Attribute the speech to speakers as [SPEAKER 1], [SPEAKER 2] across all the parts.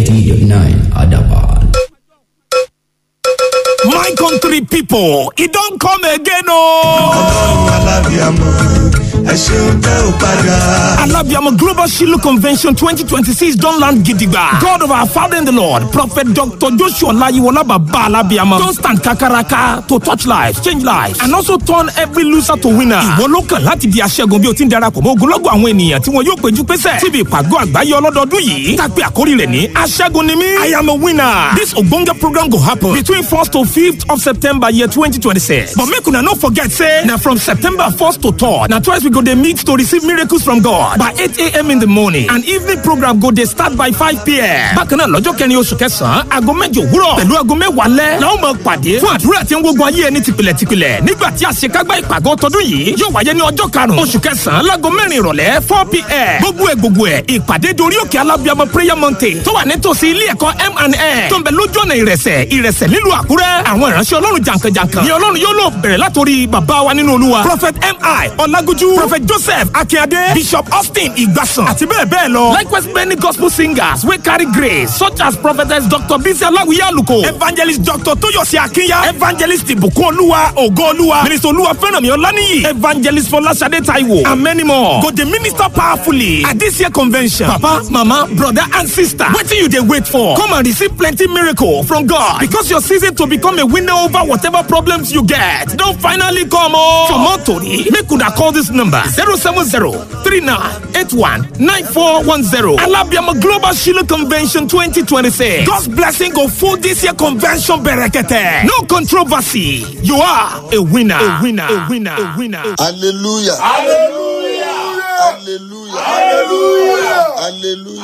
[SPEAKER 1] 89 Adaban.
[SPEAKER 2] My country people, it don't come again, oh!
[SPEAKER 3] ọlọ́run alábíàmọ ẹ ṣeun tẹ ò padà.
[SPEAKER 2] Alabiamo Global Shiloh Convention 2026 don't land gidigba. God of our Father in the Lord, Prophet Dr. Joshua Layiwola Baba Alabiamo, don't stand kakaraka to touch lives, change lives, and also turn every loser to winner. Ìwọ ló kàn láti di aṣẹ́gun bí o ti ń darapọ̀ mọ́ ogunlọ́gọ̀ àwọn ènìyàn tí wọn yóò péjú pésẹ̀. Síbi ìpàgọ́ àgbáyé ọlọ́dọọdún yìí, tàpé àkórí rẹ̀ ní aṣẹ́gun ni mí. I am a winner. This ogbonge program go happen between 1st to 5th of September year 2026. But make una no forget say, na from September 1st to 3rd, na twice we go dey meet to receive miracles from God by 8 a.m. in the morning and evening program go dey start by 5 p.m. Bákan náà lọ́jọ́ kẹrin oṣù kẹsàn-án, aago mẹ́jọ òwúrọ̀ pẹ̀lú aago mẹ́wàá lẹ́ la ó máa pàdé fún àdúrà tí ń gbógun ayé ẹni tìpìlẹ̀ tìpìlẹ̀ nígbà tí àṣekágbá ìpàgọ́ tọdún yìí yóò wáyé ní ọjọ́ karùn-ún oṣù kẹsàn-án láago mẹ́rin ìrọ̀lẹ́ 4 p.m. Gbogbo ẹ̀ gbogbo ẹ̀ ìpàdé dorí òkè alábíàmọ prayer mountain tó wà nítòsí ilé ẹ̀kọ́ M&N tó ń bẹ lójú ọ̀nà ìrẹsẹ̀ ìrẹsẹ̀ nílùú Àkúrẹ́ àwọn ìránṣẹ́ ọlọ́run jàǹkànjàǹkàn ni ọlọ́run yóò lò bẹ̀rẹ̀ látòrí bàbá wa nínú olúwa prophet mi ọlágójú prophet joseph akínyadé bishop austin ìgbàsàn àti bẹ́ẹ̀ bẹ́ẹ̀ lọ likewise many gospel singers wey carry grace such as prophetess dr bisi aláwìyé àlùkò evangelist dr tóyọ̀sí akínyà evangelist ìbùkún olúwa ògo olúwa minister olúwa fẹ́rànmí ọláníyì evangelist fọláṣadé taiwo and many more go dey minister powerfully at this year convention papa mama brother and sister wetin you dey wait for come and receive plenty miracle from god because your season to become a winner over whatever problems you get don finally come o. for more tori make una call this number zero seven zero three nine eight one nine four one zero alabiama global shiloh convention twenty twenty six god's blessing go full this year convention berekete no controversy you are a winner a winner a winner a winner.
[SPEAKER 4] hallelujah hallelujah hallelujah hallelujah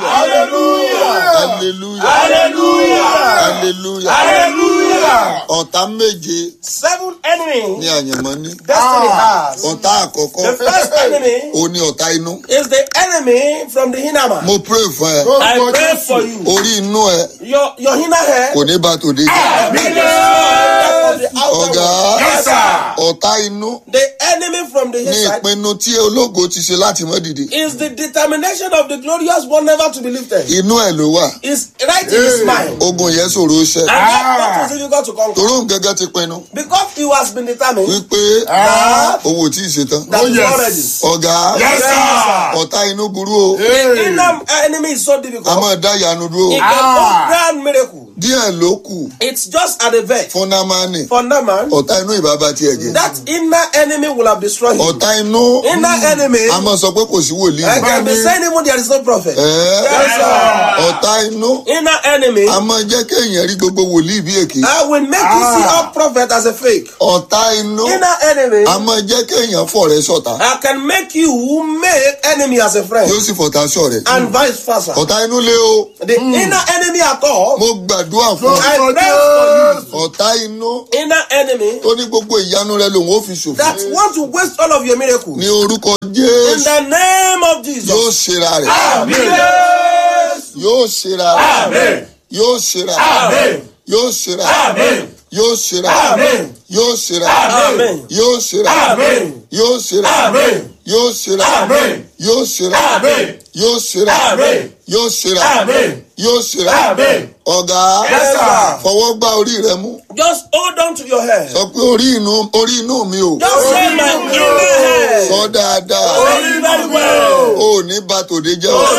[SPEAKER 4] hallelujah hallelujah ọ̀tá méje
[SPEAKER 5] Seven enemies
[SPEAKER 4] ní àyànmọ́ ní
[SPEAKER 5] destiny has.
[SPEAKER 4] ọ̀tá àkọ́kọ́
[SPEAKER 5] The first enemy
[SPEAKER 4] ó ní ọ̀tá inú
[SPEAKER 5] is the enemy from the inner man.
[SPEAKER 4] mo pray fún ẹ
[SPEAKER 5] I pray for you.
[SPEAKER 4] orí inú ẹ
[SPEAKER 5] Your your inner head
[SPEAKER 4] kò ní bá tòde jẹ́
[SPEAKER 5] be destroyed from the outer
[SPEAKER 4] ọ̀gá
[SPEAKER 5] world. Yes, sir.
[SPEAKER 4] ọ̀tá inú
[SPEAKER 5] The enemy from the
[SPEAKER 4] ní
[SPEAKER 5] inside
[SPEAKER 4] ìpinnu tí ológo ti ṣe láti mọ́ dìde
[SPEAKER 5] is the determination of the glorious one never to be lifted.
[SPEAKER 4] inú ẹ ló wà
[SPEAKER 5] Is right in his mind.
[SPEAKER 4] ogun yẹn ṣòro ṣẹ
[SPEAKER 5] And that battle is difficult to conquer.
[SPEAKER 4] toró gẹ́gẹ́ ti pinnu
[SPEAKER 5] Because he has been determined
[SPEAKER 4] wípé
[SPEAKER 5] that
[SPEAKER 4] owó tí ì ṣetán
[SPEAKER 5] that is already.
[SPEAKER 4] ọ̀gá
[SPEAKER 5] Yes, sir.
[SPEAKER 4] ọ̀tá inú burú o
[SPEAKER 5] The inner enemy is so difficult.
[SPEAKER 4] a máa dá ìyanu dúró
[SPEAKER 5] It can do grand miracle.
[SPEAKER 4] díẹ̀ ló kù
[SPEAKER 5] It's just at the vet.
[SPEAKER 4] fún námánì
[SPEAKER 5] For Naaman,
[SPEAKER 4] ọ̀tá inú ìbába tiẹ̀ jẹ́
[SPEAKER 5] that inner enemy will have destroyed him.
[SPEAKER 4] ọ̀tá inú
[SPEAKER 5] Inner enemy,
[SPEAKER 4] a máa sọ pé kò sí wòlíì
[SPEAKER 5] I can be saying even there is no prophet.
[SPEAKER 4] Ẹ́,
[SPEAKER 5] Yes, sir.
[SPEAKER 4] ọ̀tá inú
[SPEAKER 5] Inner enemy,
[SPEAKER 4] a máa jẹ́ kéèyàn rí gbogbo wòlíì bí èké
[SPEAKER 5] I will make you see all prophet as a fake.
[SPEAKER 4] ọ̀tá inú
[SPEAKER 5] Inner enemy,
[SPEAKER 4] a máa jẹ́ kéèyàn fọ̀rẹ́ sọ̀tá
[SPEAKER 5] I can make you make enemy as a friend.
[SPEAKER 4] yóò sì fọ̀tá sọ̀rẹ́
[SPEAKER 5] And vice versa.
[SPEAKER 4] ọ̀tá inú lé o
[SPEAKER 5] The inner enemy at all,
[SPEAKER 4] mo gbàdúrà fún ọ
[SPEAKER 5] I pray for
[SPEAKER 4] ọ̀tá inú
[SPEAKER 5] you. Inner enemy
[SPEAKER 4] tó ní gbogbo ìyanu rẹ lòun ó fi ṣòfò
[SPEAKER 5] that want to waste all of your miracles.
[SPEAKER 4] ní orúkọ
[SPEAKER 5] In
[SPEAKER 4] jésù
[SPEAKER 5] the name of
[SPEAKER 4] yóò
[SPEAKER 5] Jesus.
[SPEAKER 4] ṣera rẹ̀ yóò ṣera rẹ̀ yóò ṣera rẹ̀ yóò ṣera rẹ̀ yóò ṣera rẹ̀ yóò ṣera rẹ̀
[SPEAKER 5] Amen.
[SPEAKER 4] yóò ṣera rẹ̀ yóò ṣera rẹ̀ yóò ṣera rẹ̀ yóò ṣera rẹ̀ yóò ṣera rẹ̀ yóò ṣera rẹ̀ yóò ṣera rẹ̀ ọ̀gá
[SPEAKER 5] sir.
[SPEAKER 4] fọwọ́ gbá orí rẹ mú
[SPEAKER 5] Just hold on to your head.
[SPEAKER 4] sọ pé orí inú orí inú mi ò
[SPEAKER 5] Just say my inner head.
[SPEAKER 4] sọ dáadáa
[SPEAKER 5] Very, very well.
[SPEAKER 4] ò ní bá tòde jẹ́ o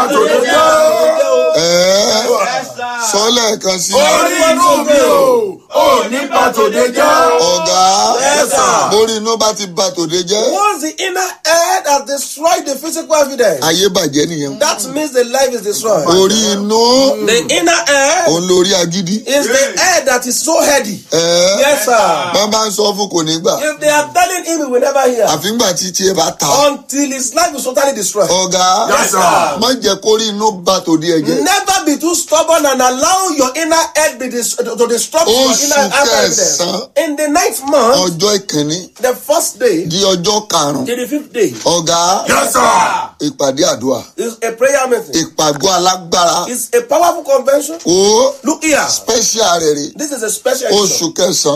[SPEAKER 4] ẹ̀ẹ́ sọ lẹ́ẹ̀kan sí ọ̀gá borí inú bá ti bá tòde jẹ́
[SPEAKER 5] Once the inner head has destroyed the physical evidence,
[SPEAKER 4] ayé bàjẹ́ nìyẹn
[SPEAKER 5] that means the life is destroyed.
[SPEAKER 4] orí inú
[SPEAKER 5] The inner head
[SPEAKER 4] òun lórí agídí
[SPEAKER 5] is the head that is so heady.
[SPEAKER 4] ẹ̀ẹ́
[SPEAKER 5] Yes, sir.
[SPEAKER 4] wọ́n bá ń sọ fún kò ní gbà
[SPEAKER 5] If they are telling him, he will never hear
[SPEAKER 4] àfíngbà tí tiẹ̀ bá ta ọ́.
[SPEAKER 5] until his life is totally destroyed.
[SPEAKER 4] ọ̀gá má jẹ́ kórí inú bá tòde ẹ̀ jẹ́
[SPEAKER 5] Never be too stubborn and allow your inner head be dis- to disrupt your
[SPEAKER 4] Oṣù
[SPEAKER 5] inner evidence.
[SPEAKER 4] kẹsàn-án.
[SPEAKER 5] In the ninth month,
[SPEAKER 4] ọjọ́ ìkíní
[SPEAKER 5] the first day
[SPEAKER 4] di ọjọ́ karùn-ún
[SPEAKER 5] till the fifth day
[SPEAKER 4] ọ̀gá ìpàdé àdúrà
[SPEAKER 5] is a prayer meeting.
[SPEAKER 4] ìpàgọ́ alágbára
[SPEAKER 5] It's a powerful convention.
[SPEAKER 4] ó
[SPEAKER 5] Look here.
[SPEAKER 4] special rẹ̀ rè
[SPEAKER 5] This is a special edition.
[SPEAKER 4] oṣù kẹsàn-án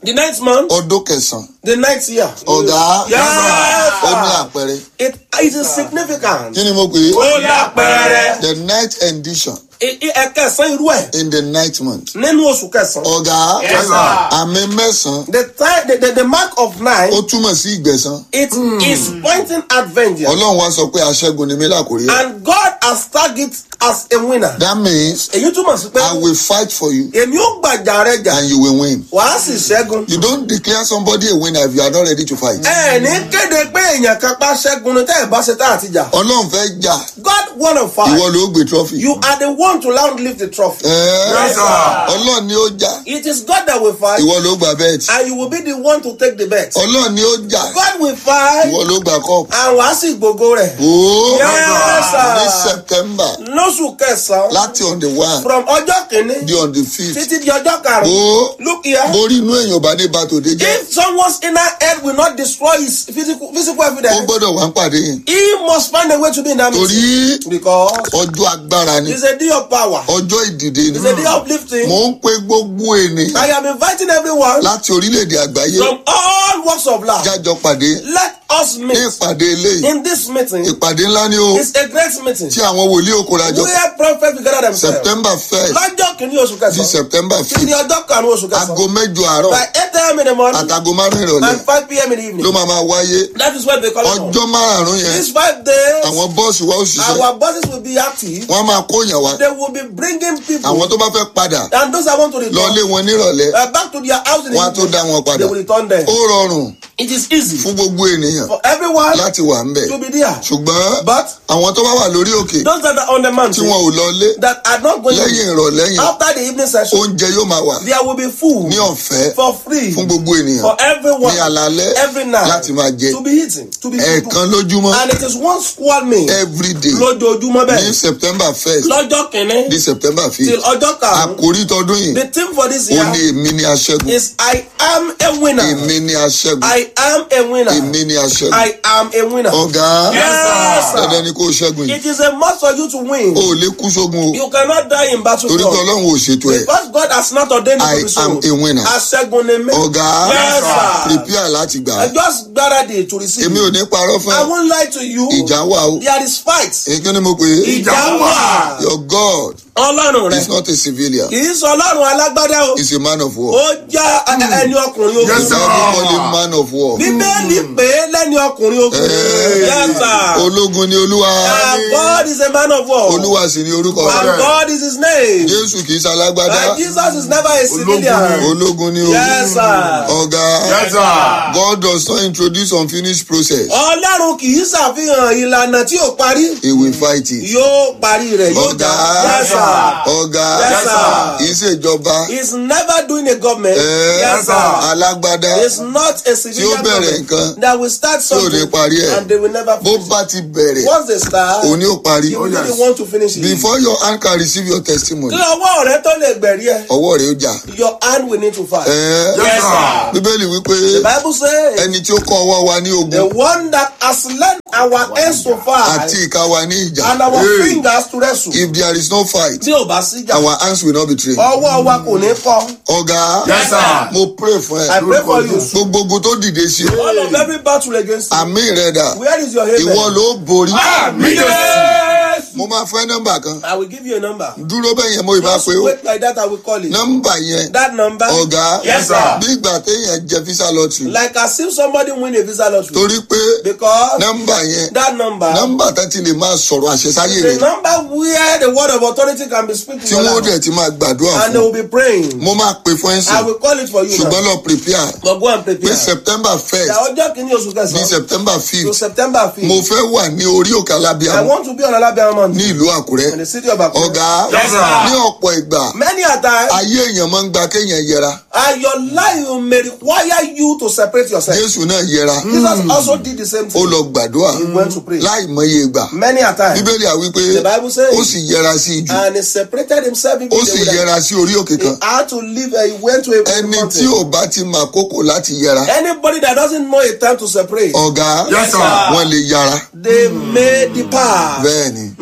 [SPEAKER 5] The ninth month,
[SPEAKER 4] ọdún kẹsàn-án
[SPEAKER 5] the ninth year.
[SPEAKER 4] ọ̀gá
[SPEAKER 5] Yes,
[SPEAKER 4] ó ní
[SPEAKER 5] sir.
[SPEAKER 4] àpẹẹrẹ
[SPEAKER 5] It, it is significant.
[SPEAKER 4] kí ni mo pè é
[SPEAKER 5] Ó ní àpẹẹrẹ.
[SPEAKER 4] the ninth edition
[SPEAKER 5] I- I- Ẹ̀kẹsàn irú ẹ̀
[SPEAKER 4] in the ninth month
[SPEAKER 5] nínú oṣù kẹsàn-án.
[SPEAKER 4] ọ̀gá
[SPEAKER 5] Yes, sir.
[SPEAKER 4] àmì mẹ́sàn-án
[SPEAKER 5] The time the, the, the mark of nine
[SPEAKER 4] ó túmọ̀ sí ìgbẹ̀san
[SPEAKER 5] it is pointing at vengeance.
[SPEAKER 4] ọlọ́run wá sọ pé aṣẹ́gun ni mí làkúrí ẹ̀
[SPEAKER 5] And God has tagged it as a winner.
[SPEAKER 4] that means
[SPEAKER 5] Èyí túmọ̀ sí pé
[SPEAKER 4] I will fight for you
[SPEAKER 5] èmi ó gbàjà rẹ jà
[SPEAKER 4] and you will win
[SPEAKER 5] wàá sì ṣẹ́gun.
[SPEAKER 4] you don't declare somebody a winner if you are not ready to fight
[SPEAKER 5] Ẹ ní kéde pé èèyàn kan pa ṣẹ́gun ni tẹ́ ẹ̀ bá ṣe tá àti jà.
[SPEAKER 4] ọlọ́run fẹ́ jà
[SPEAKER 5] God wanna fight.
[SPEAKER 4] ìwọ ló gbé trophy
[SPEAKER 5] You are the one to now lift the trophy.
[SPEAKER 4] Ẹ́,
[SPEAKER 5] Yes, sir.
[SPEAKER 4] ọlọ́run ni ó jà
[SPEAKER 5] It is God that will fight
[SPEAKER 4] ìwọ ló gba bẹ́ẹ̀tì
[SPEAKER 5] and you will be the one to take the bet.
[SPEAKER 4] ọlọ́run ni ó jà
[SPEAKER 5] God will fight
[SPEAKER 4] ìwọ ló gba cup
[SPEAKER 5] and wàá sì gbogbo rẹ̀.
[SPEAKER 4] ooo
[SPEAKER 5] Yes, sir.
[SPEAKER 4] ní september
[SPEAKER 5] Lóṣù kẹsàn-án
[SPEAKER 4] láti on the one
[SPEAKER 5] from ọjọ́ kìíní
[SPEAKER 4] di on the fifth
[SPEAKER 5] títí di ọjọ́ karùn-ún.
[SPEAKER 4] ooo
[SPEAKER 5] Look here.
[SPEAKER 4] borí inú èèyàn bá ní bàtò dé jẹ́
[SPEAKER 5] If someone's inner head will not destroy his physical physical
[SPEAKER 4] ó
[SPEAKER 5] evidence,
[SPEAKER 4] gbọ́dọ̀ wá ń pàdé yẹn
[SPEAKER 5] he must find a way to be in that
[SPEAKER 4] torí
[SPEAKER 5] meeting. Because
[SPEAKER 4] ọjọ́ agbára ni
[SPEAKER 5] it's a day of power.
[SPEAKER 4] ọjọ́ ìdìde ni
[SPEAKER 5] It's a day of lifting.
[SPEAKER 4] mò ń pe gbogbo ènìyàn
[SPEAKER 5] I am inviting everyone
[SPEAKER 4] láti orílẹ̀-èdè àgbáyé
[SPEAKER 5] from all walks of life.
[SPEAKER 4] jájọ pàdé
[SPEAKER 5] Let us
[SPEAKER 4] ní
[SPEAKER 5] meet
[SPEAKER 4] ìpàdé eléyìí
[SPEAKER 5] in this meeting.
[SPEAKER 4] ìpàdé ńlá ni ó
[SPEAKER 5] It's a great meeting
[SPEAKER 4] tí àwọn wòlíì òkúrajọ
[SPEAKER 5] where prophets will gather themselves.
[SPEAKER 4] september first
[SPEAKER 5] Lọ́jọ́ kìíní oṣù
[SPEAKER 4] di
[SPEAKER 5] kẹsàn-án.
[SPEAKER 4] september
[SPEAKER 5] Títí di
[SPEAKER 4] fifth
[SPEAKER 5] ọjọ́ karùn-ún oṣù
[SPEAKER 4] aago
[SPEAKER 5] kẹsàn-án.
[SPEAKER 4] mẹ́jọ àárọ̀
[SPEAKER 5] By eight a.m. in the morning
[SPEAKER 4] àtàgò márùn ìrọ̀lẹ́
[SPEAKER 5] and five p.m. in the evening.
[SPEAKER 4] ló máa máa wáyé
[SPEAKER 5] That is what they call it.
[SPEAKER 4] ọjọ́ márùn yẹn
[SPEAKER 5] These five days,
[SPEAKER 4] àwọn bọ́ọ̀sì wa ó ṣiṣẹ́
[SPEAKER 5] our bosses will be active.
[SPEAKER 4] wọ́n á máa kóyàn wá
[SPEAKER 5] They will be bringing people.
[SPEAKER 4] àwọn tó bá fẹ́ padà
[SPEAKER 5] And those that want to
[SPEAKER 4] lọ
[SPEAKER 5] return
[SPEAKER 4] lé wọn nírọ̀lẹ́
[SPEAKER 5] uh, back to their house in the
[SPEAKER 4] wọ́n á tó dá wọn
[SPEAKER 5] evening,
[SPEAKER 4] padà
[SPEAKER 5] they will return them.
[SPEAKER 4] ó rọrùn
[SPEAKER 5] It is easy
[SPEAKER 4] fún gbogbo ènìyàn
[SPEAKER 5] for everyone
[SPEAKER 4] láti wà ń bẹ̀
[SPEAKER 5] to be there.
[SPEAKER 4] ṣùgbọ́n
[SPEAKER 5] But
[SPEAKER 4] àwọn tó bá wà lórí òkè
[SPEAKER 5] those that are on the
[SPEAKER 4] tí
[SPEAKER 5] mountain
[SPEAKER 4] wọn ò lọ lé
[SPEAKER 5] that are not going
[SPEAKER 4] lẹ́yìn ìrọ̀lẹ́ yẹn
[SPEAKER 5] after the evening session,
[SPEAKER 4] oúnjẹ yóò máa wà
[SPEAKER 5] there will be food
[SPEAKER 4] ní ọ̀fẹ́
[SPEAKER 5] for free
[SPEAKER 4] fún gbogbo ènìyàn
[SPEAKER 5] for everyone
[SPEAKER 4] ní alalẹ́
[SPEAKER 5] every night
[SPEAKER 4] láti máa jẹ
[SPEAKER 5] to be eaten, to be
[SPEAKER 4] ẹ̀ẹ̀kan lójúmọ́
[SPEAKER 5] And it is one squad meal
[SPEAKER 4] every day
[SPEAKER 5] lójoojúmọ́
[SPEAKER 4] ní
[SPEAKER 5] bẹ́ẹ̀.
[SPEAKER 4] september first
[SPEAKER 5] Lọ́jọ́ kìíní
[SPEAKER 4] di september
[SPEAKER 5] till
[SPEAKER 4] fifth
[SPEAKER 5] ọjọ́ karùn-ún.
[SPEAKER 4] àkórí tọdún yìí
[SPEAKER 5] The theme for this
[SPEAKER 4] ó
[SPEAKER 5] year
[SPEAKER 4] ní èmi ní aṣẹ́gun
[SPEAKER 5] is I am a winner.
[SPEAKER 4] èmi ní aṣẹ́gun
[SPEAKER 5] I am a winner.
[SPEAKER 4] èmi ní aṣẹ́gun
[SPEAKER 5] I am a winner.
[SPEAKER 4] ọ̀gá
[SPEAKER 5] Yes, sir.
[SPEAKER 4] dandan ni kó o ṣẹ́gun yìí
[SPEAKER 5] It is a must for you to win.
[SPEAKER 4] o ò lè kú sógun o
[SPEAKER 5] You cannot die in battle.
[SPEAKER 4] torí pé ọlọ́run ò ṣètò ẹ̀
[SPEAKER 5] Because God has not ordained you
[SPEAKER 4] I
[SPEAKER 5] to be so.
[SPEAKER 4] am a winner.
[SPEAKER 5] Aṣẹ́gun ni mí.
[SPEAKER 4] ọ̀gá
[SPEAKER 5] Yes, sir.
[SPEAKER 4] prepare láti gbà
[SPEAKER 5] I just gbáradì to receive.
[SPEAKER 4] èmi ò ní parọ́ fún
[SPEAKER 5] I
[SPEAKER 4] ẹ
[SPEAKER 5] won't lie to you.
[SPEAKER 4] ìjà wà o
[SPEAKER 5] There is fight.
[SPEAKER 4] èké ni mo pè é
[SPEAKER 5] Ìjà wà.
[SPEAKER 4] your God
[SPEAKER 5] Ọlọ́run
[SPEAKER 4] is
[SPEAKER 5] rẹ̀.
[SPEAKER 4] not a civilian
[SPEAKER 5] Kì í sọ Ọlọ́run alágbádá o.
[SPEAKER 4] he is a man of war
[SPEAKER 5] Ó já ẹ- ẹni ọkùnrin ogun.
[SPEAKER 4] the Bible call him man of war
[SPEAKER 5] Bíbélì pé lẹ́ni ọkùnrin ogun. Yes, sir.
[SPEAKER 4] ológun ni olúwa
[SPEAKER 5] And God is a man of war.
[SPEAKER 4] olúwa sì ni orúkọ
[SPEAKER 5] And
[SPEAKER 4] rẹ̀
[SPEAKER 5] God is his name.
[SPEAKER 4] jésù kì í ṣalágbádá
[SPEAKER 5] And Jesus is never a civilian.
[SPEAKER 4] ológun ni o
[SPEAKER 5] Yes, sir.
[SPEAKER 4] ọ̀gá God does not introduce unfinished process
[SPEAKER 5] Ọlọ́run kì í ṣàfihàn ìlànà tí ò parí.
[SPEAKER 4] he will fight it
[SPEAKER 5] Yóò parí rẹ̀ yóò
[SPEAKER 4] ọ̀gá
[SPEAKER 5] jà. Yes, sir.
[SPEAKER 4] ọ̀gá
[SPEAKER 5] Yes, sir.
[SPEAKER 4] ìṣèjọba
[SPEAKER 5] He's never doing a government.
[SPEAKER 4] ẹ̀,
[SPEAKER 5] Yes, sir.
[SPEAKER 4] alágbádá
[SPEAKER 5] It's not a civilian
[SPEAKER 4] Tí ó bẹ̀rẹ̀
[SPEAKER 5] government
[SPEAKER 4] nǹkan,
[SPEAKER 5] that will start
[SPEAKER 4] tí ò ní
[SPEAKER 5] something
[SPEAKER 4] parí ẹ̀
[SPEAKER 5] and they will never
[SPEAKER 4] bó
[SPEAKER 5] finish.
[SPEAKER 4] bá ti bẹ̀rẹ̀
[SPEAKER 5] Once they start,
[SPEAKER 4] òun ni ó parí
[SPEAKER 5] you really want to finish it.
[SPEAKER 4] before your hand can receive your testimony
[SPEAKER 5] Kí ọwọ́ rẹ tó lè gbẹ̀rí ẹ̀,
[SPEAKER 4] ọwọ́ rẹ̀ ó jà
[SPEAKER 5] your hand will need to fight.
[SPEAKER 4] ẹ̀,
[SPEAKER 5] Yes, sir.
[SPEAKER 4] bíbélì wípé
[SPEAKER 5] The Bible says,
[SPEAKER 4] ẹni tí ó kọ́ ọwọ́ wa ní
[SPEAKER 5] the
[SPEAKER 4] ogun
[SPEAKER 5] one that has led our hands to fight
[SPEAKER 4] àti ìka wa ní ìjà
[SPEAKER 5] and our fingers to wrestle.
[SPEAKER 4] if there is no fight
[SPEAKER 5] Tí ò bá síjà,
[SPEAKER 4] our hands will not be trained
[SPEAKER 5] ọwọ́ wa kò ní kọ́.
[SPEAKER 4] ọ̀gá
[SPEAKER 5] Yes, sir.
[SPEAKER 4] mo pray fún
[SPEAKER 5] I
[SPEAKER 4] ẹ
[SPEAKER 5] pray for you.
[SPEAKER 4] gbogbo ogun tó dìde sí
[SPEAKER 5] All of every battle against you.
[SPEAKER 4] àmì rẹ dà
[SPEAKER 5] Where is your amen?
[SPEAKER 4] ìwọ ló borí
[SPEAKER 5] Yes.
[SPEAKER 4] mo máa fẹ́ nọ́mbà kan
[SPEAKER 5] I will give you a number.
[SPEAKER 4] dúró bẹ́ẹ̀ yẹn mo ìbá
[SPEAKER 5] Just
[SPEAKER 4] pé ó
[SPEAKER 5] wait like that, I will call it.
[SPEAKER 4] nọ́mbà yẹn
[SPEAKER 5] That number.
[SPEAKER 4] ọ̀gá
[SPEAKER 5] Yes, sir.
[SPEAKER 4] bí ìgbà téèyàn jẹ visa lottery
[SPEAKER 5] Like as if somebody win a visa lottery.
[SPEAKER 4] torí pé
[SPEAKER 5] Because
[SPEAKER 4] nọ́mbà yẹn
[SPEAKER 5] that number.
[SPEAKER 4] nọ́mbà tán ti lè máa sọ̀rọ̀ àṣẹsáyé
[SPEAKER 5] The
[SPEAKER 4] rẹ̀
[SPEAKER 5] number where the word of authority can be speaking.
[SPEAKER 4] tí wọ́n dẹ̀ ti máa gbàdúrà
[SPEAKER 5] And they
[SPEAKER 4] fún
[SPEAKER 5] will be praying.
[SPEAKER 4] mo máa pè fún
[SPEAKER 5] I
[SPEAKER 4] ẹ̀sìn
[SPEAKER 5] will call it for you.
[SPEAKER 4] ṣùgbọ́n
[SPEAKER 5] now.
[SPEAKER 4] lọ prepare
[SPEAKER 5] But go and
[SPEAKER 4] pé
[SPEAKER 5] prepare.
[SPEAKER 4] september first
[SPEAKER 5] The ọjọ́ kìíní oṣù
[SPEAKER 4] ní
[SPEAKER 5] kẹsàn-án.
[SPEAKER 4] september
[SPEAKER 5] To
[SPEAKER 4] fifth
[SPEAKER 5] September
[SPEAKER 4] mo
[SPEAKER 5] 5th.
[SPEAKER 4] fẹ́ wà ní orí òkè
[SPEAKER 5] I
[SPEAKER 4] alábíàmù
[SPEAKER 5] want to be on Alabama Mountain.
[SPEAKER 4] ní ìlú àkúrẹ́
[SPEAKER 5] In the city of Akure.
[SPEAKER 4] ọ̀gá
[SPEAKER 5] Yes, sir.
[SPEAKER 4] ní ọ̀pọ̀ ìgbà
[SPEAKER 5] Many a time.
[SPEAKER 4] ayé èèyàn máa ń gba kéèyàn yẹra
[SPEAKER 5] And your life may require you to separate yourself.
[SPEAKER 4] jésù náà yẹra
[SPEAKER 5] Jesus also did the same
[SPEAKER 4] ó
[SPEAKER 5] thing.
[SPEAKER 4] lọ gbàdúrà
[SPEAKER 5] He went to pray.
[SPEAKER 4] láì mọye ìgbà
[SPEAKER 5] Many a time.
[SPEAKER 4] bíbélì àwí pé
[SPEAKER 5] The Bible says-
[SPEAKER 4] ó sì yẹra sí ijù
[SPEAKER 5] And he separated himself.
[SPEAKER 4] ó sì yẹra sí orí òkè
[SPEAKER 5] He
[SPEAKER 4] kan
[SPEAKER 5] had to leave. Uh, he went to a
[SPEAKER 4] ẹni
[SPEAKER 5] mountain.
[SPEAKER 4] tí ò bá ti mà kókò láti yẹra
[SPEAKER 5] Anybody that doesn't know a time to separate,
[SPEAKER 4] ọ̀gá
[SPEAKER 5] Yes, sir.
[SPEAKER 4] wọn lè yára
[SPEAKER 5] they may depart.
[SPEAKER 4] bẹ́ẹ̀ ni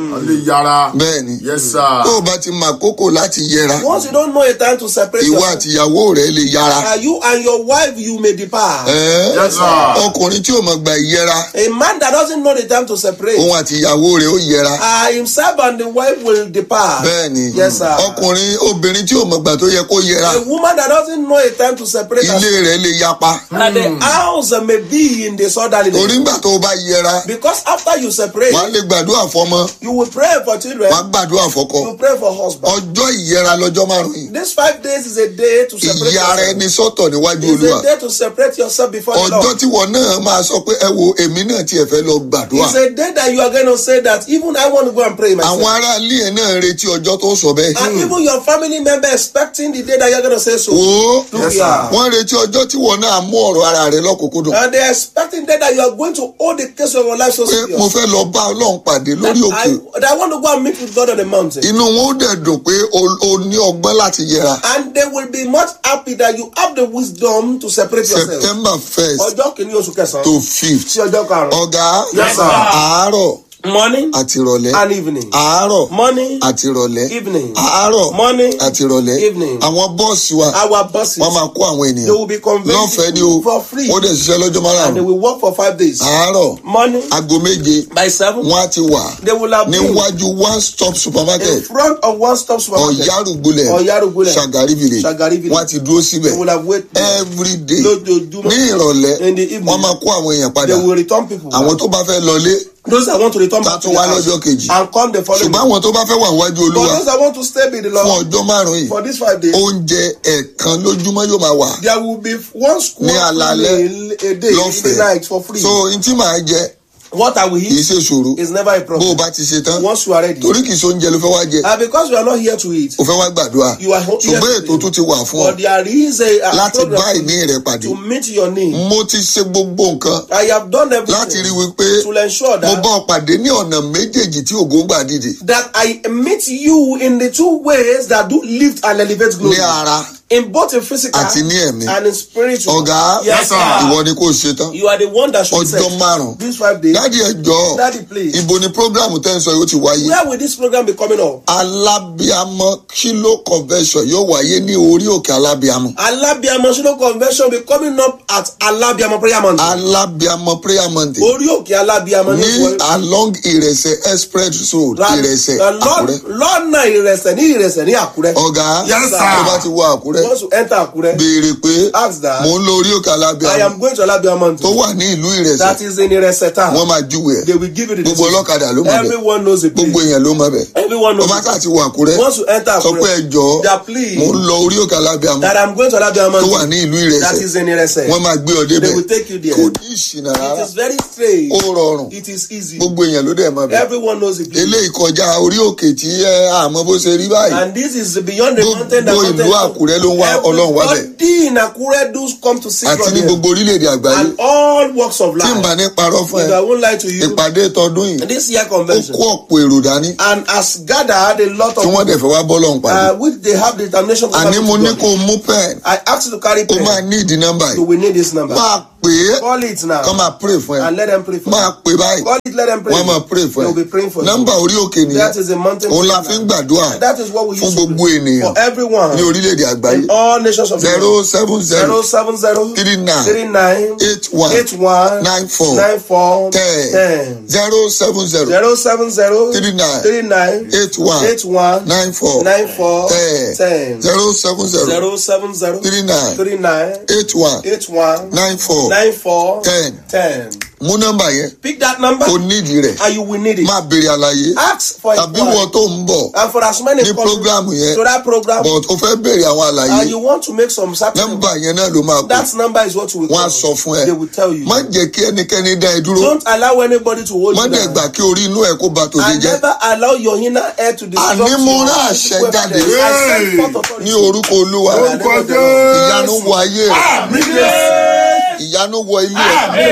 [SPEAKER 6] wọ́n lè yára.
[SPEAKER 4] bẹ́ẹ̀ ni
[SPEAKER 6] yes sir.
[SPEAKER 4] tó o bá ti mọ àkókò láti yẹra
[SPEAKER 5] Once you don't know a time to separate
[SPEAKER 4] ìwọ
[SPEAKER 5] yourself,
[SPEAKER 4] àtìyàwó rẹ lè yára
[SPEAKER 5] uh, you and your wife, you may depart.
[SPEAKER 4] Ẹ́,
[SPEAKER 6] yes sir.
[SPEAKER 4] ọkùnrin tí ò mọ̀ gba ìyẹra
[SPEAKER 5] A man that doesn't know the time to separate,
[SPEAKER 4] òun àtìyàwó rẹ ó yẹra
[SPEAKER 5] uh, himself and the wife will depart.
[SPEAKER 4] bẹ́ẹ̀ ni
[SPEAKER 5] Yes, sir.
[SPEAKER 4] ọkùnrin obìnrin tí ò mọ̀ gbà tó yẹ kó yẹra
[SPEAKER 5] A woman that doesn't know a time to separate
[SPEAKER 4] ilé
[SPEAKER 5] herself,
[SPEAKER 4] rẹ lè yapa
[SPEAKER 5] and the house may be in disorderliness.
[SPEAKER 4] torí ńgbà tó o bá yẹra
[SPEAKER 5] Because after you separate,
[SPEAKER 4] wàá lè gbàdúrà fọmọ
[SPEAKER 5] you will pray for children,
[SPEAKER 4] wàá gbàdúrà fọkọ
[SPEAKER 5] you pray for husband.
[SPEAKER 4] ọjọ́ ìyẹra lọ́jọ́ márùn yìí
[SPEAKER 5] This five days is a day to separate
[SPEAKER 4] ìyá ara
[SPEAKER 5] yourself.
[SPEAKER 4] ẹni sọ́tọ̀ níwájú
[SPEAKER 5] It's
[SPEAKER 4] olúwa
[SPEAKER 5] a day to separate yourself before the
[SPEAKER 4] ọjọ́
[SPEAKER 5] Lord.
[SPEAKER 4] tí wọn náà máa sọ pé ẹ wo èmi náà tiẹ̀ fẹ́ lọ gbàdúrà
[SPEAKER 5] It's a day that you are going to say that even I want to go and pray myself.
[SPEAKER 4] àwọn ará ilé ẹ̀ náà retí ọjọ́ tó sọ bẹ́ẹ̀
[SPEAKER 5] And even your family member expecting the day that you're going to say so.
[SPEAKER 4] wo
[SPEAKER 5] Look
[SPEAKER 6] Yes, sir.
[SPEAKER 5] here.
[SPEAKER 4] wọ́n retí ọjọ́ tí wọn náà mú ọ̀rọ̀ ara rẹ lọ́kùnkúndùn
[SPEAKER 5] And they're expecting that, that you are going to hold the case of your life so
[SPEAKER 4] pé mo
[SPEAKER 5] serious.
[SPEAKER 4] fẹ́ lọ bá ọlọ́run pàdé
[SPEAKER 5] That
[SPEAKER 4] lórí òkè
[SPEAKER 5] I, that I want to go and meet with God on the mountain.
[SPEAKER 4] inú wọn ó dẹ̀ dùn pé o o ní ọgbọ́n láti yẹra
[SPEAKER 5] And they will be much happy that you have the wisdom to separate yourself.
[SPEAKER 4] september first
[SPEAKER 5] Ọjọ́ kìíní oṣù kẹsàn-án
[SPEAKER 4] to fifth
[SPEAKER 5] sí ọjọ́ karùn-ún.
[SPEAKER 4] ọ̀gá
[SPEAKER 5] Yes, sir.
[SPEAKER 4] àárọ̀
[SPEAKER 5] Morning
[SPEAKER 4] àti ìrọ̀lẹ́
[SPEAKER 5] and evening.
[SPEAKER 4] àárọ̀
[SPEAKER 5] Morning,
[SPEAKER 4] àti ìrọ̀lẹ́
[SPEAKER 5] evening.
[SPEAKER 4] àárọ̀
[SPEAKER 5] Morning,
[SPEAKER 4] àti ìrọ̀lẹ́
[SPEAKER 5] evening.
[SPEAKER 4] àwọn bọ́ọ̀sì wa
[SPEAKER 5] Our buses,
[SPEAKER 4] wọ́n máa kó àwọn
[SPEAKER 5] they
[SPEAKER 4] ènìyàn
[SPEAKER 5] will be conveyed
[SPEAKER 4] lọ́fẹ̀ẹ́ ni o
[SPEAKER 5] for free.
[SPEAKER 4] ó dẹ̀ ṣiṣẹ́ lọ́jọ́
[SPEAKER 5] And they
[SPEAKER 4] márùn-ún
[SPEAKER 5] will work for five days.
[SPEAKER 4] àárọ̀
[SPEAKER 5] Morning,
[SPEAKER 4] aago méje
[SPEAKER 5] by seven,
[SPEAKER 4] wọ́n á ti wà
[SPEAKER 5] they will have been
[SPEAKER 4] níwájú one stop
[SPEAKER 5] in
[SPEAKER 4] supermarket
[SPEAKER 5] front of one stop supermarket.
[SPEAKER 4] ọ̀yárùgbólẹ̀
[SPEAKER 5] Ọ̀yárùgbólẹ̀.
[SPEAKER 4] ṣàgárí village
[SPEAKER 5] Ṣàgárí village.
[SPEAKER 4] wọ́n á ti dúró síbẹ̀
[SPEAKER 5] They will have waited
[SPEAKER 4] every day
[SPEAKER 5] lójoojúmọ́.
[SPEAKER 4] ní ìrọ̀lẹ́
[SPEAKER 5] In the evening.
[SPEAKER 4] wọ́n máa kó àwọn èèyàn padà
[SPEAKER 5] They will return people.
[SPEAKER 4] àwọn tó bá fẹ́ lọlé
[SPEAKER 5] Those that want to return
[SPEAKER 4] Ta
[SPEAKER 5] back to
[SPEAKER 4] tún
[SPEAKER 5] the
[SPEAKER 4] wá
[SPEAKER 5] house
[SPEAKER 4] lọ́jọ́ kejì.
[SPEAKER 5] and come the following
[SPEAKER 4] ṣùgbọ́n
[SPEAKER 5] day.
[SPEAKER 4] àwọn tó bá fẹ́ wà níwájú
[SPEAKER 5] For
[SPEAKER 4] olúwa
[SPEAKER 5] those that want to stay with the
[SPEAKER 4] fún
[SPEAKER 5] Lord
[SPEAKER 4] ọjọ́ márùn-ún yìí
[SPEAKER 5] for these five days,
[SPEAKER 4] oúnjẹ ẹ̀ẹ̀kan lójúmọ́ yóò máa wà
[SPEAKER 5] there will be one school
[SPEAKER 4] Ní alaalẹ́,
[SPEAKER 5] meal a day in the
[SPEAKER 4] lọ́fẹ̀ẹ́.
[SPEAKER 5] night for free.
[SPEAKER 4] so n tí màá jẹ
[SPEAKER 5] what I will
[SPEAKER 4] kì í
[SPEAKER 5] eat
[SPEAKER 4] ṣe ṣòro
[SPEAKER 5] is never a
[SPEAKER 4] bó o
[SPEAKER 5] problem.
[SPEAKER 4] bá ti ṣe tán
[SPEAKER 5] Once you are ready.
[SPEAKER 4] torí kì í ṣe oúnjẹ ló fẹ́ wá jẹ
[SPEAKER 5] And because you are not here to eat,
[SPEAKER 4] o fẹ́ wá gbàdúrà
[SPEAKER 5] you are here
[SPEAKER 4] ṣùgbọ́n
[SPEAKER 5] to
[SPEAKER 4] ètò tún ti wà fún ọ
[SPEAKER 5] but there is a, a
[SPEAKER 4] láti
[SPEAKER 5] program
[SPEAKER 4] bá ìní rẹ pàdé
[SPEAKER 5] to meet your need.
[SPEAKER 4] mo ti ṣe gbogbo nǹkan
[SPEAKER 5] I have done
[SPEAKER 4] láti rí
[SPEAKER 5] everything
[SPEAKER 4] wípé
[SPEAKER 5] to ensure
[SPEAKER 4] mo
[SPEAKER 5] that
[SPEAKER 4] bá ọ pàdé ní ọ̀nà méjèèjì tí ògo ń gbà dìde
[SPEAKER 5] that I meet you in the two ways that do lift and elevate glory.
[SPEAKER 4] ní ara
[SPEAKER 5] In both in physical
[SPEAKER 4] Àti ní ẹ̀mí.
[SPEAKER 5] and in spiritual.
[SPEAKER 4] ọ̀gá
[SPEAKER 5] Yes, sir.
[SPEAKER 4] ìwọ ni kò ṣe tán
[SPEAKER 5] You are the one that should
[SPEAKER 4] ọjọ́
[SPEAKER 5] set
[SPEAKER 4] márùn-ún
[SPEAKER 5] these five days.
[SPEAKER 4] dáàdi ẹjọ́
[SPEAKER 5] Daddy, please.
[SPEAKER 4] ibo ni programu tẹ́ ń sọ yóò ti wáyé
[SPEAKER 5] Where will this program be coming up?
[SPEAKER 4] alábíàmọ kilo convention yóò wáyé ní orí òkè alábíàmọ
[SPEAKER 5] Alabiamo Shino Convention be coming up at Alabiamo Prayer Mountain.
[SPEAKER 4] alábíàmọ prayer mountain
[SPEAKER 5] Orí òkè Alabiamo ní
[SPEAKER 4] ní along ìrẹsẹ̀ express road ìrẹsẹ̀ àkúrẹ́
[SPEAKER 5] lọ́nà ìrẹsẹ̀ ní ìrẹsẹ̀ ní Àkúrẹ́.
[SPEAKER 4] ọ̀gá
[SPEAKER 6] Yes, sir.
[SPEAKER 4] tó bá ti wọ àkúrẹ́
[SPEAKER 5] Once you enter Àkúrẹ́,
[SPEAKER 4] béèrè pé
[SPEAKER 5] ask that.
[SPEAKER 4] mò ń lọ orí òkè
[SPEAKER 5] I
[SPEAKER 4] alábíàmọ
[SPEAKER 5] am going to Alabiamo
[SPEAKER 4] tó
[SPEAKER 5] Mountain.
[SPEAKER 4] wà ní ìlú ìrẹsẹ̀
[SPEAKER 5] That is in ìrẹsẹ̀ town.
[SPEAKER 4] wọ́n máa júwe ẹ̀
[SPEAKER 5] They will give you the
[SPEAKER 4] gbogbo
[SPEAKER 5] decision.
[SPEAKER 4] ọlọ́kadà ló mọ̀ bẹ̀
[SPEAKER 5] Everyone knows the
[SPEAKER 4] gbogbo
[SPEAKER 5] place.
[SPEAKER 4] èèyàn ló mọ̀ bẹ̀
[SPEAKER 5] Everyone
[SPEAKER 4] tó
[SPEAKER 5] knows
[SPEAKER 4] bá
[SPEAKER 5] the
[SPEAKER 4] sà ti wọ àkúrẹ́
[SPEAKER 5] Once you enter
[SPEAKER 4] sọ pé
[SPEAKER 5] Àkúrẹ́,
[SPEAKER 4] ẹjọ́
[SPEAKER 5] that please,
[SPEAKER 4] mò ń lọ orí òkè alábíàmọ
[SPEAKER 5] that I'm going to Alabiamo
[SPEAKER 4] tó wà
[SPEAKER 5] Mountain.
[SPEAKER 4] ní ìlú
[SPEAKER 5] That
[SPEAKER 4] ìrẹsẹ̀
[SPEAKER 5] is in ìrẹsẹ̀.
[SPEAKER 4] wọ́n máa gbé ọ
[SPEAKER 5] They
[SPEAKER 4] débẹ̀
[SPEAKER 5] will take you there.
[SPEAKER 4] kò ní ìṣìnà rárá
[SPEAKER 5] It is very strange.
[SPEAKER 4] ó rọrùn
[SPEAKER 5] It is easy.
[SPEAKER 4] gbogbo èèyàn ló dẹ̀ mọ̀ bẹ̀
[SPEAKER 5] Everyone knows the place.
[SPEAKER 4] eléyìí kọjá orí òkè tí ẹ àmọ́ bó ṣe rí báyìí
[SPEAKER 5] And this is beyond the
[SPEAKER 4] Gbogbo
[SPEAKER 5] mountain. the
[SPEAKER 4] ìlú
[SPEAKER 5] mountain.
[SPEAKER 4] Àkúrẹ́ ló ń wá Ọlọ́run wá bẹ̀.
[SPEAKER 5] Everybody in Akure do come to see
[SPEAKER 4] àti
[SPEAKER 5] God
[SPEAKER 4] ní
[SPEAKER 5] here.
[SPEAKER 4] gbogbo orílẹ̀-èdè àgbáyé
[SPEAKER 5] And all walks of
[SPEAKER 4] tí n bá
[SPEAKER 5] life.
[SPEAKER 4] ní parọ́ fún
[SPEAKER 5] If
[SPEAKER 4] ẹ
[SPEAKER 5] I won't lie to you,
[SPEAKER 4] ìpàdé tọdún yìí
[SPEAKER 5] this year
[SPEAKER 4] ó
[SPEAKER 5] convention
[SPEAKER 4] kó ọ̀pọ̀ èrò dání
[SPEAKER 5] and has gathered a lot
[SPEAKER 4] tí
[SPEAKER 5] of
[SPEAKER 4] wọ́n dẹ̀ fẹ́ wá bọ́ lọ́hùn pàdé
[SPEAKER 5] uh, which they have determination to
[SPEAKER 4] àní
[SPEAKER 5] come
[SPEAKER 4] mo
[SPEAKER 5] to
[SPEAKER 4] ní
[SPEAKER 5] God.
[SPEAKER 4] kó o mú pẹ́ẹ́n
[SPEAKER 5] I asked you to carry
[SPEAKER 4] ó
[SPEAKER 5] pen.
[SPEAKER 4] máa ní ìdí nọ́mbà
[SPEAKER 5] So
[SPEAKER 4] yìí
[SPEAKER 5] we need this number.
[SPEAKER 4] máa pè é
[SPEAKER 5] Call it now
[SPEAKER 4] kọ́ máa pray fún ẹ
[SPEAKER 5] and let them pray for
[SPEAKER 4] máa
[SPEAKER 5] you.
[SPEAKER 4] pè báyìí
[SPEAKER 5] Call it, let them pray.
[SPEAKER 4] wọ́n máa pray fún
[SPEAKER 5] They will be
[SPEAKER 4] ẹ
[SPEAKER 5] praying for
[SPEAKER 4] nọ́mbà
[SPEAKER 5] you.
[SPEAKER 4] orí òkè nìyẹn
[SPEAKER 5] That is a mountain.
[SPEAKER 4] òun la
[SPEAKER 5] prayer
[SPEAKER 4] fi ń
[SPEAKER 5] line.
[SPEAKER 4] gbàdúrà
[SPEAKER 5] That is what we
[SPEAKER 4] fún
[SPEAKER 5] use to
[SPEAKER 4] gbogbo
[SPEAKER 5] do
[SPEAKER 4] ènìyàn
[SPEAKER 5] for everyone
[SPEAKER 4] ní orílẹ̀-èdè àgbáyé
[SPEAKER 5] in all nations of the
[SPEAKER 4] zero
[SPEAKER 5] world.
[SPEAKER 4] seven
[SPEAKER 5] Zero
[SPEAKER 4] zero
[SPEAKER 5] seven zero
[SPEAKER 4] three nine
[SPEAKER 5] three nine
[SPEAKER 4] eight one
[SPEAKER 5] eight one
[SPEAKER 4] nine four
[SPEAKER 5] nine four
[SPEAKER 4] ten
[SPEAKER 5] ten
[SPEAKER 4] zero seven zero
[SPEAKER 5] zero seven zero
[SPEAKER 4] three nine
[SPEAKER 5] three nine
[SPEAKER 4] eight one
[SPEAKER 5] eight one
[SPEAKER 4] nine four
[SPEAKER 5] nine four
[SPEAKER 4] ten
[SPEAKER 5] ten
[SPEAKER 4] zero seven zero
[SPEAKER 5] zero seven zero
[SPEAKER 4] three nine
[SPEAKER 5] three nine
[SPEAKER 4] eight one
[SPEAKER 5] eight one
[SPEAKER 4] nine four
[SPEAKER 5] nine four
[SPEAKER 4] ten
[SPEAKER 5] ten.
[SPEAKER 4] mú nọ́mbà yẹn
[SPEAKER 5] Pick that number
[SPEAKER 4] o nídìí rẹ̀
[SPEAKER 5] and you will need it.
[SPEAKER 4] máa béèrè àlàyé
[SPEAKER 5] Ask for
[SPEAKER 4] tàbí
[SPEAKER 5] it.
[SPEAKER 4] wọ́n tó ń bọ̀
[SPEAKER 5] And for as many
[SPEAKER 4] ní
[SPEAKER 5] come
[SPEAKER 4] programu yẹn
[SPEAKER 5] to that program
[SPEAKER 4] but o fẹ́ béèrè àwọn àlàyé
[SPEAKER 5] and you want to make some certain
[SPEAKER 4] nọ́mbà yẹn náà ló máa kú
[SPEAKER 5] that number is what you will
[SPEAKER 4] wọ́n á
[SPEAKER 5] call.
[SPEAKER 4] sọ fún ẹ
[SPEAKER 5] They will tell you.
[SPEAKER 4] má jẹ́ kí ẹnikẹ́ni dá ẹ dúró
[SPEAKER 5] Don't allow anybody to hold
[SPEAKER 4] má
[SPEAKER 5] you
[SPEAKER 4] dẹ̀
[SPEAKER 5] down.
[SPEAKER 4] gbà kí orí inú ẹ kó ba tòde
[SPEAKER 5] And
[SPEAKER 4] jẹ́
[SPEAKER 5] never allow your inner air to disrupt
[SPEAKER 4] Àní mo
[SPEAKER 5] your
[SPEAKER 4] rán
[SPEAKER 5] physical
[SPEAKER 4] àṣẹ jáde.
[SPEAKER 5] evidence. I send forth authority.
[SPEAKER 4] ní orúkọ olúwa
[SPEAKER 6] Orúkọ
[SPEAKER 4] ìyanu
[SPEAKER 6] Jésù.
[SPEAKER 4] wọ ayé rẹ
[SPEAKER 6] Àmín Jésù.
[SPEAKER 4] ìyanu wọ ilé ẹ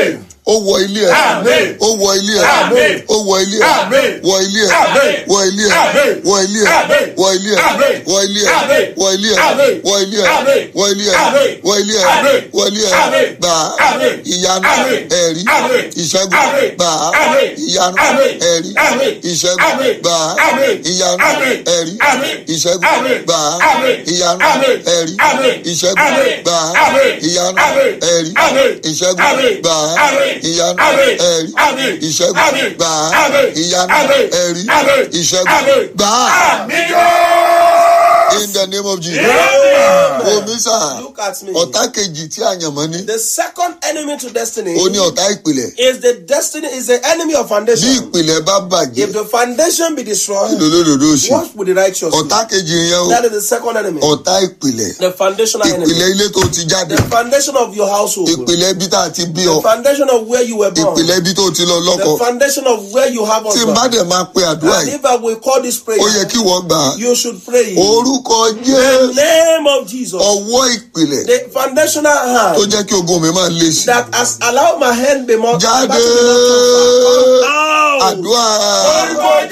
[SPEAKER 4] ó wọ ilé ẹ
[SPEAKER 5] Amen.
[SPEAKER 4] ó wọ ilé ẹ
[SPEAKER 5] Amen.
[SPEAKER 4] ó wọ ilé ẹ
[SPEAKER 5] Amen.
[SPEAKER 4] wọ ilé ẹ
[SPEAKER 5] Amen.
[SPEAKER 4] wọ ilé ẹ
[SPEAKER 5] Amen.
[SPEAKER 4] wọ ilé ẹ
[SPEAKER 5] Amen.
[SPEAKER 4] wọ ilé ẹ
[SPEAKER 5] Amen.
[SPEAKER 4] wọ ilé ẹ
[SPEAKER 5] Amen.
[SPEAKER 4] wọ ilé ẹ
[SPEAKER 5] Amen.
[SPEAKER 4] wọ ilé ẹ
[SPEAKER 5] Amen.
[SPEAKER 4] wọ ilé ẹ
[SPEAKER 5] Amen.
[SPEAKER 4] wọ ilé ẹ
[SPEAKER 5] Amen.
[SPEAKER 4] wọ ilé ẹ
[SPEAKER 5] Amen.
[SPEAKER 4] gbà á
[SPEAKER 5] Amen.
[SPEAKER 4] ìyanu
[SPEAKER 5] Amen.
[SPEAKER 4] ẹ̀rí
[SPEAKER 5] Amen.
[SPEAKER 4] ìṣẹ́gun
[SPEAKER 5] Amen.
[SPEAKER 4] gbà á
[SPEAKER 5] Amen.
[SPEAKER 4] ìyanu
[SPEAKER 5] Amen.
[SPEAKER 4] ẹ̀rí
[SPEAKER 5] Amen.
[SPEAKER 4] ìṣẹ́gun
[SPEAKER 5] Amen.
[SPEAKER 4] gbà á
[SPEAKER 5] Amen.
[SPEAKER 4] ìyanu
[SPEAKER 5] Amen.
[SPEAKER 4] ẹ̀rí
[SPEAKER 5] Amen.
[SPEAKER 4] ìṣẹ́gun
[SPEAKER 5] Amen.
[SPEAKER 4] gbà á
[SPEAKER 5] Amen.
[SPEAKER 4] ìyanu
[SPEAKER 5] Amen.
[SPEAKER 4] ẹ̀rí
[SPEAKER 5] Amen.
[SPEAKER 4] ìṣẹ́gun
[SPEAKER 5] Amen.
[SPEAKER 4] gbà á
[SPEAKER 5] Amen.
[SPEAKER 4] ìyanu
[SPEAKER 5] Amen.
[SPEAKER 4] ẹ̀rí
[SPEAKER 5] Amen.
[SPEAKER 4] ìṣẹ́gun
[SPEAKER 5] Amen.
[SPEAKER 4] gbà á
[SPEAKER 5] Amen.
[SPEAKER 4] ìyanu
[SPEAKER 5] Amen.
[SPEAKER 4] ẹ̀rí
[SPEAKER 5] Amen.
[SPEAKER 4] ìṣẹ́gun
[SPEAKER 5] Amen.
[SPEAKER 4] gbà á
[SPEAKER 5] Amen.
[SPEAKER 4] ìyanu
[SPEAKER 5] Amen.
[SPEAKER 4] ẹ̀rí
[SPEAKER 5] Amen.
[SPEAKER 4] ìṣẹ́gun
[SPEAKER 5] Amen.
[SPEAKER 4] gbà á
[SPEAKER 5] Àmì
[SPEAKER 4] in the name of Jesus.
[SPEAKER 5] Amen.
[SPEAKER 4] Omi sà
[SPEAKER 5] Look at me.
[SPEAKER 4] ọ̀tá kejì tí àyànmọ́ ní
[SPEAKER 5] The second enemy to destiny
[SPEAKER 4] ó ní ọ̀tá ìpìlẹ̀
[SPEAKER 5] is the destiny is the enemy of
[SPEAKER 4] bí
[SPEAKER 5] foundation.
[SPEAKER 4] ìpìlẹ̀ bá bàjẹ́
[SPEAKER 5] If the foundation be destroyed,
[SPEAKER 4] lòdòdòdò sí
[SPEAKER 5] what will the righteous do?
[SPEAKER 4] ọ̀tá kejì yẹn o
[SPEAKER 5] That is the second enemy.
[SPEAKER 4] ọ̀tá ìpìlẹ̀
[SPEAKER 5] The foundational enemy.
[SPEAKER 4] ìpìlẹ̀ ilé tó ti jáde
[SPEAKER 5] The foundation of your household.
[SPEAKER 4] ìpìlẹ̀ ibi tá a ti bí
[SPEAKER 5] The
[SPEAKER 4] ọ
[SPEAKER 5] foundation of where you were born.
[SPEAKER 4] ìpìlẹ̀ ibi tó ti lọ lọ́kọ
[SPEAKER 5] The foundation of where you have
[SPEAKER 4] tí n bá
[SPEAKER 5] husband.
[SPEAKER 4] dẹ̀ máa pe àdúrà
[SPEAKER 5] And
[SPEAKER 4] yìí
[SPEAKER 5] if I will call this prayer,
[SPEAKER 4] ó yẹ kí wọ́n gbà á
[SPEAKER 5] you should pray.
[SPEAKER 4] orúkọ
[SPEAKER 5] The
[SPEAKER 4] jésù
[SPEAKER 5] name of Jesus.
[SPEAKER 4] ọwọ́ ìpìlẹ̀
[SPEAKER 5] The foundational
[SPEAKER 4] tó
[SPEAKER 5] hand
[SPEAKER 4] jẹ́ kí ogun mi máa lé sí
[SPEAKER 5] that has allowed my hand be more
[SPEAKER 4] jáde
[SPEAKER 5] battle be more tougher. Come out.
[SPEAKER 4] àdúrà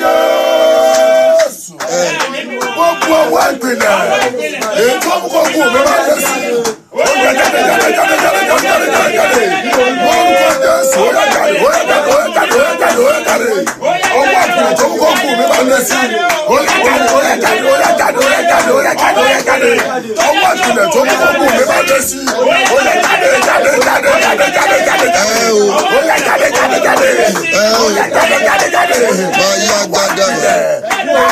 [SPEAKER 3] gbogbo ọwọ́ ìpìlẹ̀ èyí tó mú kó kú mi máa lé sí i. ó yẹ jáde jáde jáde jáde jáde jáde jáde jáde lórúkọ jésù ó yẹ jáde ó yẹ jáde ó yẹ jáde ó yẹ jáde ó yẹ jáde ọwọ́ ìpìlẹ̀ tó mú kó kú mi máa lé sí i. ó yẹ jáde ó yẹ jáde ó yẹ jáde ó yẹ jáde ó yẹ jáde ó yẹ jáde ọwọ́ ìpìlẹ̀ tó mú kó kú mi máa lé sí i. ó yẹ jáde jáde jáde jáde jáde jáde
[SPEAKER 4] ẹ o
[SPEAKER 3] ó yẹ jáde jáde jáde
[SPEAKER 4] ẹ o
[SPEAKER 3] ó yẹ jáde jáde jáde.
[SPEAKER 4] máa yá gbádà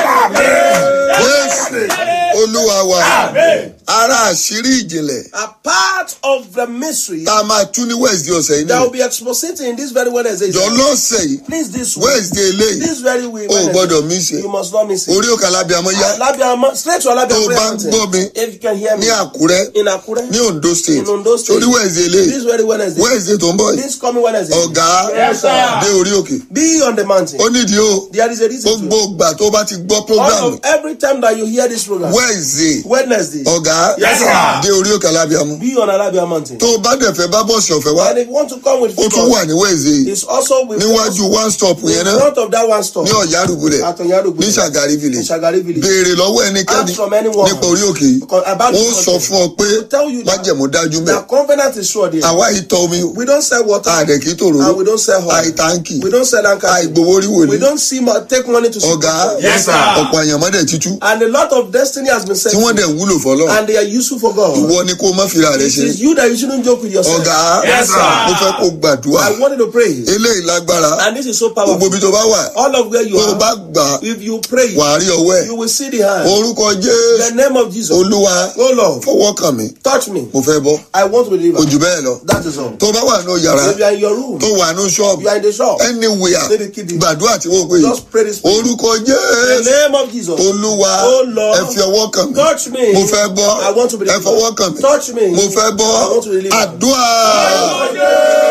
[SPEAKER 4] jésù olúwa wa ara àṣírí ìjìnlẹ̀
[SPEAKER 5] A part of the mystery
[SPEAKER 4] tá a máa tú ní wednesday ọ̀sẹ̀ yìí
[SPEAKER 5] that
[SPEAKER 4] ni
[SPEAKER 5] will be exposited in this very Wednesday.
[SPEAKER 4] jọ lọ́sẹ̀ yìí
[SPEAKER 5] Please, this week,
[SPEAKER 4] wednesday eléyìí
[SPEAKER 5] this very week,
[SPEAKER 4] o ò
[SPEAKER 5] Wednesday,
[SPEAKER 4] gbọ́dọ̀ mí ṣe
[SPEAKER 5] you must not miss it.
[SPEAKER 4] orí òkè alábíàmọ́ yá
[SPEAKER 5] Alabiama, straight to Alabia
[SPEAKER 4] Tó o
[SPEAKER 5] Prayer
[SPEAKER 4] bá ń
[SPEAKER 5] Mountain.
[SPEAKER 4] gbọ́ mi
[SPEAKER 5] If you can hear me
[SPEAKER 4] ní àkúrẹ́
[SPEAKER 5] in Akure,
[SPEAKER 4] ní ondo state
[SPEAKER 5] in Ondo State,
[SPEAKER 4] torí wednesday eléyìí
[SPEAKER 5] this very Wednesday,
[SPEAKER 4] wednesday tó ń bọ̀ yìí
[SPEAKER 5] this coming Wednesday,
[SPEAKER 4] ọ̀gá
[SPEAKER 5] Yes, sir.
[SPEAKER 4] dé orí òkè
[SPEAKER 5] be on the mountain.
[SPEAKER 4] ó nídìí o
[SPEAKER 5] There is a reason
[SPEAKER 4] gbogbo
[SPEAKER 5] to
[SPEAKER 4] ìgbà tó bá ti gbọ́
[SPEAKER 5] All
[SPEAKER 4] program
[SPEAKER 5] of every time that you hear this program,
[SPEAKER 4] wednesday
[SPEAKER 5] Wednesday,
[SPEAKER 4] ọ̀gá
[SPEAKER 5] Yes, sir.
[SPEAKER 4] dé orí òkè alábíàmọ́
[SPEAKER 5] be on Alabia Mountain.
[SPEAKER 4] tó o bá dẹ̀ fẹ́ bá bọ́ọ̀sì ọ̀fẹ́ wá
[SPEAKER 5] And if you want to come with
[SPEAKER 4] ó tún
[SPEAKER 5] people,
[SPEAKER 4] wà ní wednesday
[SPEAKER 5] it's also with
[SPEAKER 4] níwájú one stop
[SPEAKER 5] in
[SPEAKER 4] yẹn náà
[SPEAKER 5] front of that one stop
[SPEAKER 4] ní ọ̀yá àrùbulẹ̀
[SPEAKER 5] at Onyarugbo,
[SPEAKER 4] ní sàgárì
[SPEAKER 5] in
[SPEAKER 4] village
[SPEAKER 5] Shagari village.
[SPEAKER 4] béèrè lọ́wọ́ ẹnikẹ́ni
[SPEAKER 5] Ask from anyone.
[SPEAKER 4] nípa orí òkè yìí
[SPEAKER 5] Because about
[SPEAKER 4] wọ́n
[SPEAKER 5] this
[SPEAKER 4] sọ
[SPEAKER 5] mountain.
[SPEAKER 4] fún ọ pé
[SPEAKER 5] They will tell you that-
[SPEAKER 4] májẹ̀mú dájú mẹ́
[SPEAKER 5] The covenant is sure there.
[SPEAKER 4] àwa ìtọ́ omi o
[SPEAKER 5] We don't sell water
[SPEAKER 4] àdẹ̀ kì í tòrò
[SPEAKER 5] and we don't sell oil.
[SPEAKER 4] àìtàǹkì
[SPEAKER 5] We don't sell anchor.
[SPEAKER 4] àìgbowó rí
[SPEAKER 5] We
[SPEAKER 4] wòlíì
[SPEAKER 5] don't see mo- take money to see
[SPEAKER 4] ọ̀gá
[SPEAKER 5] people.
[SPEAKER 3] Yes, sir.
[SPEAKER 4] ọ̀pọ̀ àyànmọ́dẹ̀ títú
[SPEAKER 5] And a lot of destiny has been set
[SPEAKER 4] tí wọ́n dẹ̀ ń wúlò fọlọ́
[SPEAKER 5] and they are useful for God.
[SPEAKER 4] ìwọ ni kó o má fira rẹ
[SPEAKER 5] It
[SPEAKER 4] ṣe
[SPEAKER 5] is you that you shouldn't joke with yourself.
[SPEAKER 4] ọ̀gá
[SPEAKER 3] Yes, sir.
[SPEAKER 4] mo fẹ́ kó gbàdúrà
[SPEAKER 5] I wanted to pray.
[SPEAKER 4] eléyìí lágbára
[SPEAKER 5] And this is so
[SPEAKER 4] gbogbo
[SPEAKER 5] powerful.
[SPEAKER 4] ibi tó bá wà
[SPEAKER 5] All of where you
[SPEAKER 4] tó o bá
[SPEAKER 5] are,
[SPEAKER 4] gbà á,
[SPEAKER 5] if you pray,
[SPEAKER 4] wà á rí ọwọ́ ẹ̀
[SPEAKER 5] you will see the hand.
[SPEAKER 4] orúkọ
[SPEAKER 5] The
[SPEAKER 4] jésù
[SPEAKER 5] name of Jesus.
[SPEAKER 4] olúwa
[SPEAKER 5] Oh Lord,
[SPEAKER 4] fọwọ́ kàn mí
[SPEAKER 5] touch me.
[SPEAKER 4] mo fẹ́ bọ́
[SPEAKER 5] I want to be
[SPEAKER 4] kò jù
[SPEAKER 5] delivered.
[SPEAKER 4] bẹ́ẹ̀ lọ
[SPEAKER 5] That is all.
[SPEAKER 4] tó bá wà ní yàrá
[SPEAKER 5] If you are in your room,
[SPEAKER 4] tó wà ní ṣọ́ọ̀bù
[SPEAKER 5] you are in the shop,
[SPEAKER 4] anywhere
[SPEAKER 5] Maybe keep it.
[SPEAKER 4] gbàdúrà tí wọ́n pè yìí
[SPEAKER 5] just pray this prayer.
[SPEAKER 4] orúkọ
[SPEAKER 5] The
[SPEAKER 4] jésù
[SPEAKER 5] name of Jesus.
[SPEAKER 4] olúwa
[SPEAKER 5] Oh Lord,
[SPEAKER 4] ẹ fi ọwọ́ kàn mí
[SPEAKER 5] touch me.
[SPEAKER 4] mo fẹ́ bọ́
[SPEAKER 5] I want to be
[SPEAKER 4] ẹ fọwọ́ kàn mí
[SPEAKER 5] Touch me.
[SPEAKER 4] mo fẹ́ bọ́
[SPEAKER 5] I want to be delivered.
[SPEAKER 4] àdúrà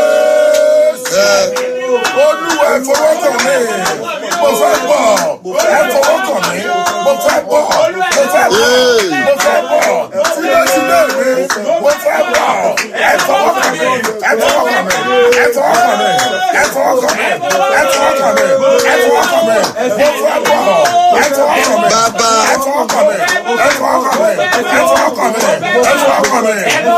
[SPEAKER 4] ẹ
[SPEAKER 3] olúwa ẹ fọwọ́ kàn mí mo fẹ́ bọ̀ ẹ fọwọ́ kàn mí mo fẹ́ bọ̀ mo fẹ́ bọ̀ mo fẹ́ bọ̀ sílẹ̀sílẹ̀ mi mo fẹ́ bọ̀ ẹ fọwọ́ kàn mí ẹ fọwọ́ kàn mí ẹ fọwọ́ kàn mí ẹ fọwọ́ kàn mí ẹ fọwọ́ kàn mí ẹ fọwọ́ kàn mí mo fẹ́ bọ̀ ẹ fọwọ́ kàn mí
[SPEAKER 4] Bàbá.
[SPEAKER 3] ẹ fọwọ́ kàn mí ẹ fọwọ́ kàn mí ẹ fọwọ́ kàn mí ẹ fọwọ́ kàn mí